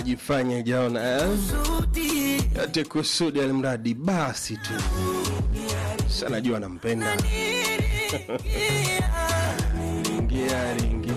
ajifanye jaona eh? yote kusudi alimradi basi tu sana jua anampenda ingia ingia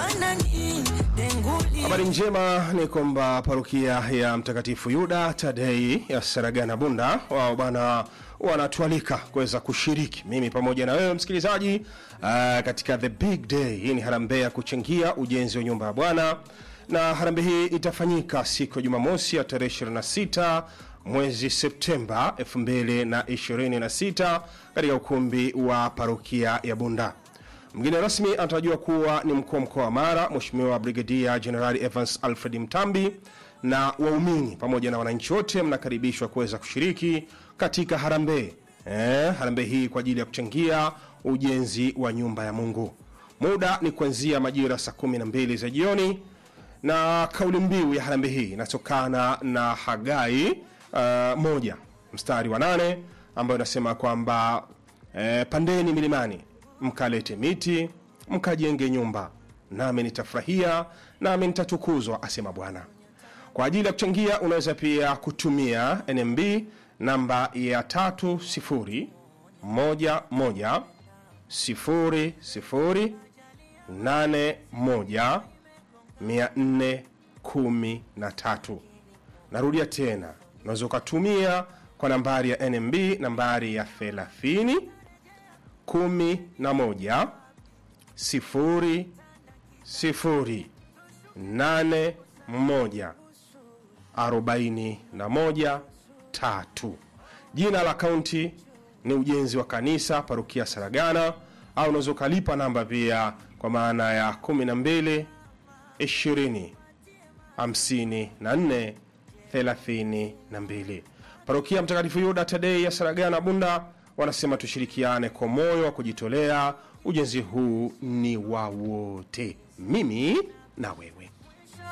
Habari njema ni kwamba parokia ya Mtakatifu Yuda Tadei ya Saragana Bunda wao bana wanatualika kuweza kushiriki mimi pamoja na wewe msikilizaji uh, katika the big day. Hii ni harambee ya kuchangia ujenzi wa nyumba ya Bwana, na harambee hii itafanyika siku ya Jumamosi ya tarehe 26 mwezi Septemba 2026 katika ukumbi wa parokia ya Bunda. Mgeni rasmi anatarajiwa kuwa ni mkuu wa mkoa wa Mara, Mheshimiwa Brigadia Jenerali Evans Alfred Mtambi, na waumini pamoja na wananchi wote mnakaribishwa kuweza kushiriki katika harambee eh, harambee hii kwa ajili ya kuchangia ujenzi wa nyumba ya Mungu. Muda ni kuanzia majira saa 12 za jioni, na kauli mbiu ya harambee hii inatokana na Hagai uh, moja mstari wa nane ambayo inasema kwamba eh, pandeni milimani mkalete miti mkajenge nyumba, nami nitafurahia, nami nitatukuzwa, asema Bwana. Kwa ajili ya kuchangia, unaweza pia kutumia NMB namba ya tatu sifuri moja moja sifuri sifuri nane moja mia nne kumi na tatu. Narudia tena, unaweza ukatumia kwa nambari ya NMB nambari ya thelathini kumi na moja sifuri sifuri nane moja arobaini na moja tatu. Jina la akaunti ni ujenzi wa kanisa parokia Saragana, au unaweza ukalipa namba pia kwa maana ya 12 20 54 32. Parokia Mtakatifu Yuda Tadei ya Saragana Bunda wanasema tushirikiane kwa moyo wa kujitolea. Ujenzi huu ni wa wote, mimi na wewe.